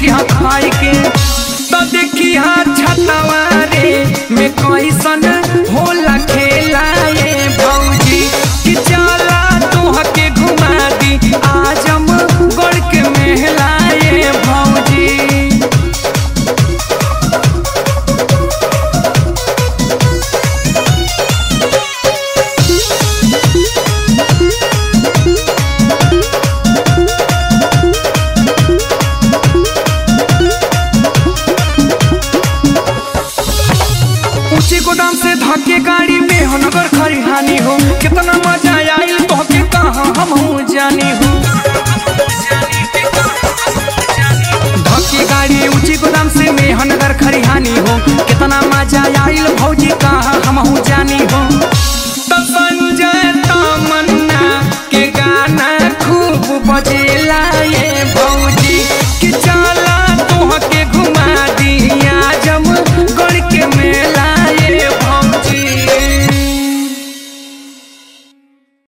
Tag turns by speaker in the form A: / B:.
A: देखी हाँ खाई के तो देखी हाँ छतवा रे में कैसन होला खेला ये भौजी कि चला तोह के घुमा दी आजम गढ़ के मेला ये भौजी ऊंचे गोदाम से धके गाड़ी में हो नगर खरिहानी हो कितना मजा आइल तोहके कहाँ हम जानी हो धके गाड़ी ऊंची गोदाम से में हो नगर खरिहानी हो कितना मजा आइल भौजी कहाँ हम जानी हो तो संजय तमन्ना के गाना खूब बजेला